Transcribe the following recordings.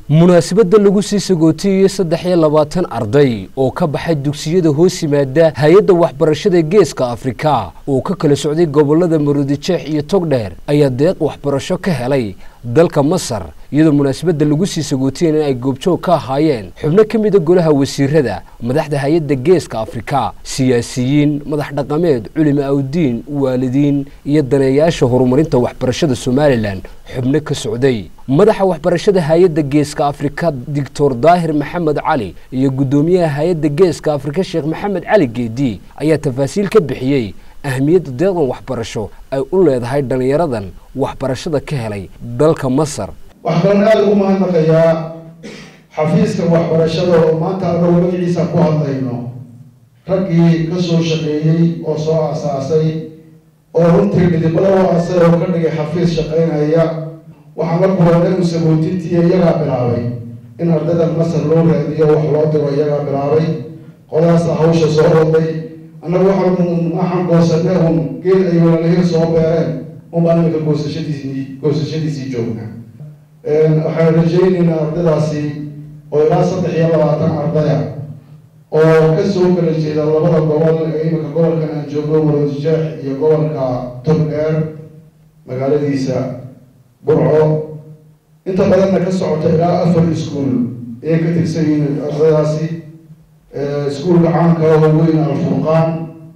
munaasabadda lagu sii sagootiyey saddex iyo labaatan arday oo ka baxay dugsiyada hoos yimaada hay-adda waxbarashada geeska afrika oo ka kala socday gobolada maroodijeex iyo togdheer ayaa deeq waxbarasho ka helay dalka masar iyadoo munaasabadda lagu sii sagootiyeen in ay goobjoog ka ahaayeen xubno ka mida golaha wasiirada madaxda hay-adda geeska afrika siyaasiyiin madax dhaqameed culimo awdiin waalidiin iyo daneeyaasha horumarinta waxbarashada somalilan xubno ka socday madaxa waxbarashada hay-adda geeska afrika doctor daahir maxamed cali iyo guddoomiyaha hay-adda geeska afrika sheekh maxamed cali geedi ayaa tafaasiil ka bixiyey ahmiyadda deeqdan waxbarasho ay u leedahay dhallinyaradan waxbarashada ka helay dalka masar waxaan aada ugu mahadnaqayaa xafiiska waxbarashada oo maanta anagu magaciisa ku hadlayno raggii ka soo shaqeeyey oo soo aasaasay oo runtii midibada u aasay oo ka dhigay xafiis shaqaynaya waxaan la kulanay musabootintii iyagaa bilaabay in ardayda masar loo raadiyo wax loo diro iyagaa bilaabay qolaasa hawsha soo waday annagu waxaan waxaan goosanay un geed ay walaalihii soo beereen unbaan imika goosashadiisii goosashadiisii joogna waxaan rajaynaynaa ardaydaasi oo ilaa saddex iyo labaatan ardaya oo ka soo kala jeeda labada gobol ee imika gobolkan aan joogno maroodijeex iyo gobolka togdheer magaaladiisa burco inta badanna ka socota ilaa afar iskuol ayay ka tirsan yihiin ardaydaasi iskuolka caanka oo weyn alfurqaan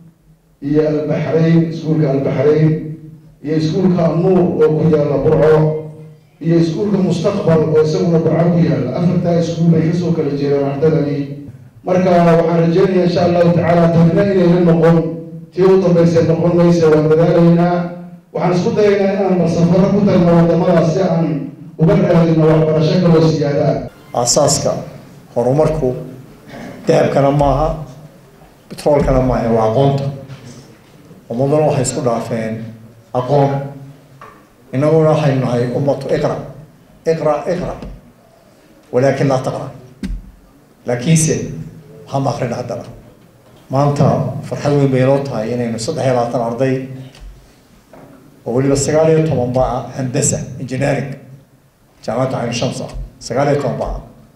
iyo albaxrayn iskuolka albaxrayn iyo iskuolka anuur oo ku yaalla burco iyo iskuolka mustaqbal oo isaguna burco ku yaalla afartaa iskuol bay kasoo kala jeedaan ardaydani marka waxaan rajeynaya insha allahu tacaala tanina inayna noqon tii u dambaysa noqon maysa waan dadaalaynaa waxaan isku dayaynaa inaan marsafaro ku tagno wadamadaas si aan uga raadino waxbarasho kaloo siyaada aasaaska horumarku dahabkana maaha betroolkana maaha waa aqoonta ummaduna waxay isku dhaafeen aqoon inaguna waxaynu nahay ummatu iqra iqra iqra walaakin laa taqra laakiinse waxama akrina haddana maanta farxad weyn bay inoo tahay inaynu saddex iyo labaatan arday oo weliba sagaal iyo toban baa handasa engineering jaamacadda cayn shamsa sagaal iyo toban baa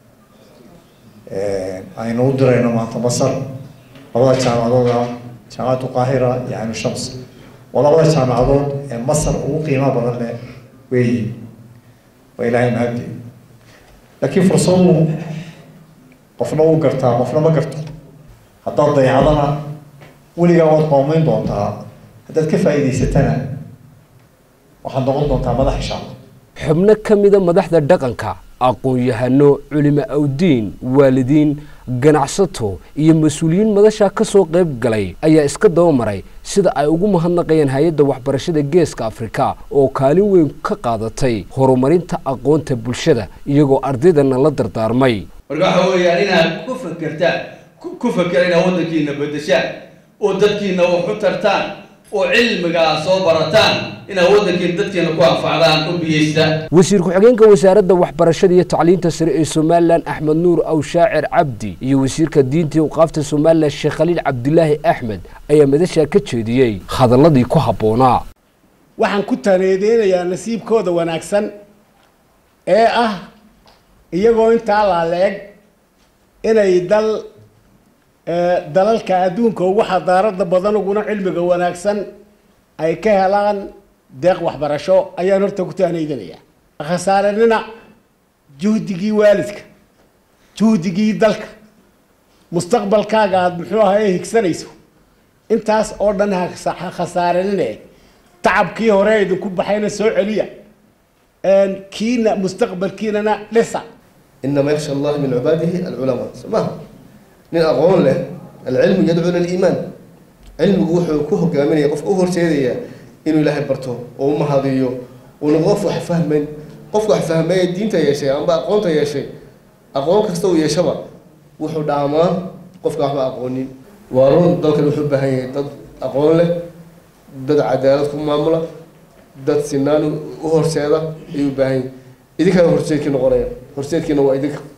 aynu u dirayno maanta masar labada jaamacadooda jaamacaddu qaahira iyo cayn shams waa labada jaamacadood ee masar ugu qiimaha badan leh weeyi waa ilaahay mahadi laakiin fursadu qofna wuu gartaa qofna ma garto haddaad dayacdana weligaa waad qoomeyn doontaa haddaad ka faa'iidaysatana waxaad noqon doontaa madax insha allah xubno ka mida madaxda dhaqanka aqoon-yahano culimo awdiin waalidiin ganacsato iyo mas-uuliyiin madashaa ka soo qayb galay ayaa iska daba maray sida ay ugu mahadnaqayaan hay-adda waxbarashada geeska afrika oo kaalin weyn ka qaadatay horumarinta aqoonta bulshada iyagoo ardaydana la dardaarmay marka waxa weeyaan inaad ku fakertaan ku fakera inaad waddankiina bedeshaan oo dadkiina wax u tartaan oo cilmigaa soo barataan inaad waddankiina dadkiina ku anfacdaan u biyeysta wasiir ku-xigeenka wasaaradda waxbarashada iyo tacliinta sare ee somalilan axmed nuur awshaacir cabdi iyo wasiirka diinta iyo waqaafta somalilan sheekh khaliil cabdilaahi axmed ayaa madashaa ka jeediyey hadalladii ku habboonaa waxaan ku taneedeynayaa nasiibkooda wanaagsan ee ah iyagoo intaa laaleeg inay dal dalalka adduunka ugu xadaarada badan uguna cilmiga wanaagsan ay ka helaan deeq waxbarasho ayaan horta ku taanaydanayaa khasaarenina juhdigii waalidka juhdigii dalka mustaqbalkaaga aada muxuu ahaye higsanayso intaas oo dhan ha khasaarenine tacabkii hore idinku baxayna soo celiya kiina mustaqbalkiinana dhisa إنما يخشى الله من عباده العلماء سماه nin aqoon leh alcilmu yadcuu ila liimaan cilmigu wuxuu ku hogaaminaya qofka u horseedaya inuu ilaahay barto oo u mahadiyo uuna qof wax fahmayn qofka wax fahmaya diinta yeeshay amba aqoonta yeeshay aqoon kasta uu yeeshaba wuxuu dhaamaa qofka waxba aqoonin waa run dalkan wuxuu u baahan yahay dad aqoon leh dad cadaalad ku maamula dad sinaan u horseeda ayuu u baahan yahay idinkana horseedkii noqonaya horseedkiina waa idinka